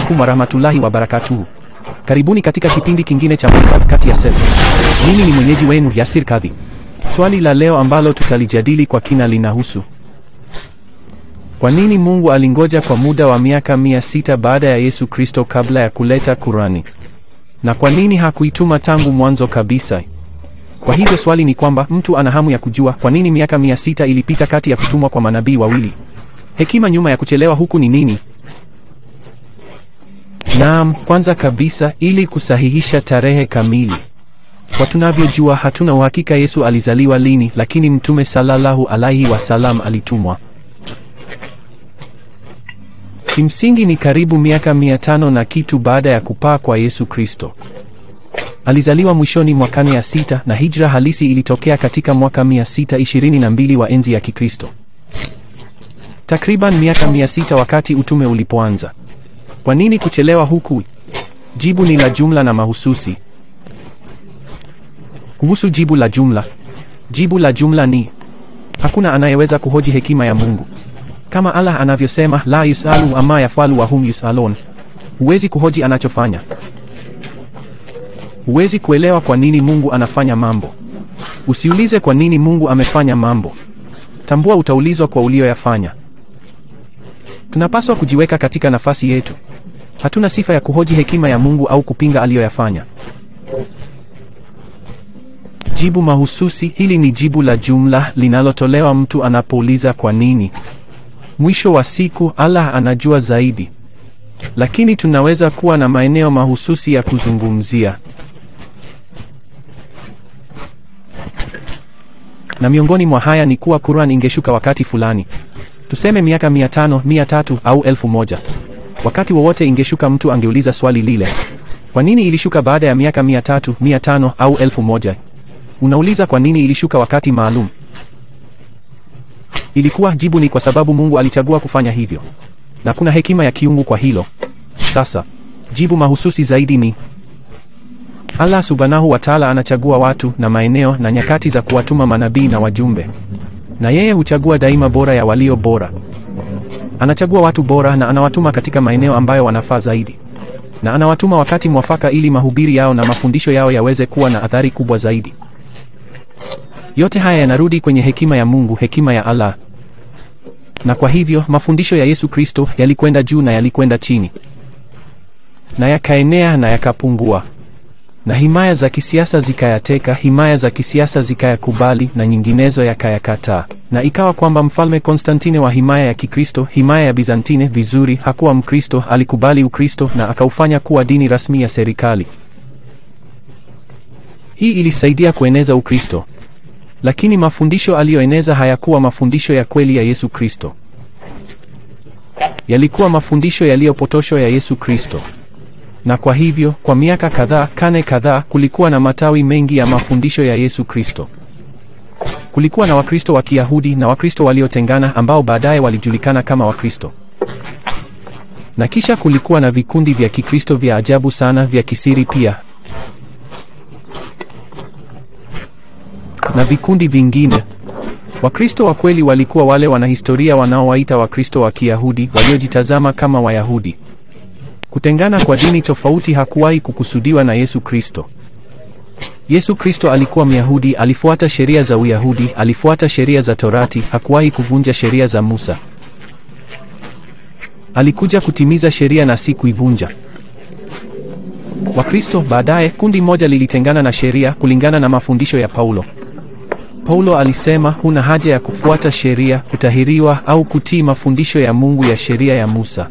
alaikum warahmatullahi wabarakatuhu. Karibuni katika kipindi kingine cha Mwangaza Kati ya Sefu. Mimi ni mwenyeji wenu Yasir Kadhi. Swali la leo ambalo tutalijadili kwa kina linahusu kwa nini Mungu alingoja kwa muda wa miaka mia sita baada ya Yesu Kristo kabla ya kuleta Kurani, na kwa nini hakuituma tangu mwanzo kabisa? Kwa hivyo swali ni kwamba mtu ana hamu ya kujua kwa nini miaka mia sita ilipita kati ya kutumwa kwa manabii wawili. Hekima nyuma ya kuchelewa huku ni nini? Naam, kwanza kabisa ili kusahihisha tarehe kamili. Kwa tunavyojua hatuna uhakika Yesu alizaliwa lini, lakini Mtume sallallahu alaihi wasallam alitumwa. Kimsingi ni karibu miaka mia tano na kitu baada ya kupaa kwa Yesu Kristo. Alizaliwa mwishoni mwa karne ya sita na hijra halisi ilitokea katika mwaka mia sita ishirini na mbili wa enzi ya Kikristo. Takriban miaka mia sita wakati utume ulipoanza. Kwa nini kuchelewa huku? Jibu ni la jumla na mahususi. Kuhusu jibu la jumla, jibu la jumla ni hakuna anayeweza kuhoji hekima ya Mungu. Kama Allah anavyosema, la yusalu ama yafalu wa hum yusalun. Huwezi kuhoji anachofanya. Huwezi kuelewa kwa nini Mungu anafanya mambo. Usiulize kwa nini Mungu amefanya mambo. Tambua utaulizwa kwa ulioyafanya. Tunapaswa kujiweka katika nafasi yetu. Hatuna sifa ya kuhoji hekima ya Mungu au kupinga aliyoyafanya. Jibu mahususi hili ni jibu la jumla linalotolewa mtu anapouliza kwa nini. Mwisho wa siku Allah anajua zaidi, lakini tunaweza kuwa na maeneo mahususi ya kuzungumzia, na miongoni mwa haya ni kuwa Qur'an ingeshuka wakati fulani, tuseme miaka mia tano, mia tatu au elfu moja. Wakati wowote ingeshuka, mtu angeuliza swali lile, kwa nini ilishuka baada ya miaka mia tatu, mia tano au elfu moja? Unauliza kwa nini ilishuka wakati maalum. Ilikuwa jibu ni kwa sababu Mungu alichagua kufanya hivyo, na kuna hekima ya kiungu kwa hilo. Sasa jibu mahususi zaidi ni Allah subhanahu wa taala anachagua watu na maeneo na nyakati za kuwatuma manabii na wajumbe, na yeye huchagua daima bora ya walio bora. Anachagua watu bora na anawatuma katika maeneo ambayo wanafaa zaidi, na anawatuma wakati mwafaka ili mahubiri yao na mafundisho yao yaweze kuwa na athari kubwa zaidi. Yote haya yanarudi kwenye hekima ya Mungu, hekima ya Allah. Na kwa hivyo mafundisho ya Yesu Kristo yalikwenda juu na yalikwenda chini, na yakaenea na yakapungua, na himaya za kisiasa zikayateka, himaya za kisiasa zikayakubali, na nyinginezo yakayakataa. Na ikawa kwamba mfalme Konstantine wa himaya ya Kikristo, himaya ya Bizantine, vizuri, hakuwa Mkristo, alikubali Ukristo na akaufanya kuwa dini rasmi ya serikali. Hii ilisaidia kueneza Ukristo. Lakini mafundisho aliyoeneza hayakuwa mafundisho ya kweli ya Yesu Kristo. Yalikuwa mafundisho yaliyopotoshwa ya Yesu Kristo. Na kwa hivyo, kwa miaka kadhaa, karne kadhaa, kulikuwa na matawi mengi ya mafundisho ya Yesu Kristo. Kulikuwa na Wakristo wa Kiyahudi na Wakristo waliotengana ambao baadaye walijulikana kama Wakristo. Na kisha kulikuwa na vikundi vya Kikristo vya ajabu sana vya kisiri pia. na vikundi vingine. Wakristo wa kweli walikuwa wale wanahistoria wanaowaita Wakristo wa Kiyahudi waliojitazama kama Wayahudi. Kutengana kwa dini tofauti hakuwahi kukusudiwa na Yesu Kristo. Yesu Kristo alikuwa Myahudi, alifuata sheria za Uyahudi, alifuata sheria za Torati, hakuwahi kuvunja sheria za Musa. Alikuja kutimiza sheria na si kuivunja. Wakristo baadaye, kundi moja lilitengana na sheria kulingana na mafundisho ya Paulo. Paulo alisema huna haja ya kufuata sheria, kutahiriwa au kutii mafundisho ya Mungu ya sheria ya Musa.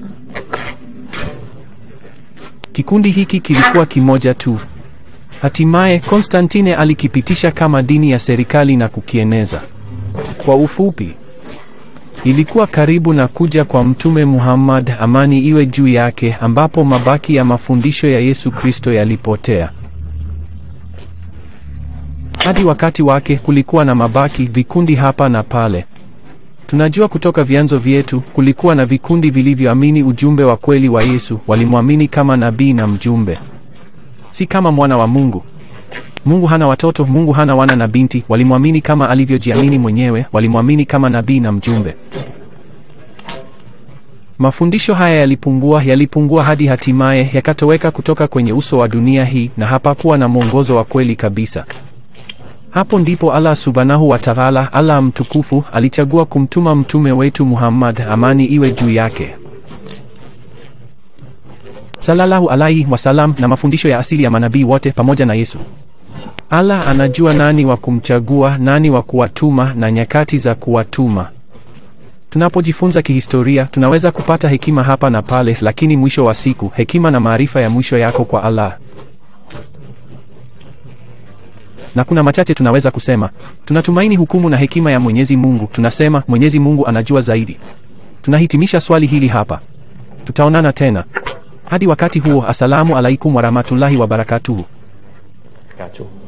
Kikundi hiki kilikuwa kimoja tu. Hatimaye Konstantine alikipitisha kama dini ya serikali na kukieneza. Kwa ufupi, ilikuwa karibu na kuja kwa Mtume Muhammad, amani iwe juu yake, ambapo mabaki ya mafundisho ya Yesu Kristo yalipotea. Hadi wakati wake kulikuwa na mabaki vikundi hapa na pale. Tunajua kutoka vyanzo vyetu kulikuwa na vikundi vilivyoamini ujumbe wa kweli wa Yesu, walimwamini kama nabii na mjumbe, si kama mwana wa Mungu. Mungu hana watoto, Mungu hana wana na binti. Walimwamini kama alivyojiamini mwenyewe, walimwamini kama nabii na mjumbe. Mafundisho haya yalipungua, yalipungua hadi hatimaye yakatoweka kutoka kwenye uso wa dunia hii, na hapakuwa na mwongozo wa kweli kabisa. Hapo ndipo Allah subhanahu wa ta'ala, Allah mtukufu, alichagua kumtuma mtume wetu Muhammad, amani iwe juu yake, sallallahu alaihi wasallam, na mafundisho ya asili ya manabii wote pamoja na Yesu. Allah anajua nani wa kumchagua, nani wa kuwatuma na nyakati za kuwatuma. Tunapojifunza kihistoria, tunaweza kupata hekima hapa na pale, lakini mwisho wa siku, hekima na maarifa ya mwisho yako kwa Allah. Na kuna machache tunaweza kusema. Tunatumaini hukumu na hekima ya Mwenyezi Mungu. Tunasema Mwenyezi Mungu anajua zaidi. Tunahitimisha swali hili hapa. Tutaonana tena. Hadi wakati huo, assalamu alaikum warahmatullahi wabarakatuhu. Barakatuh.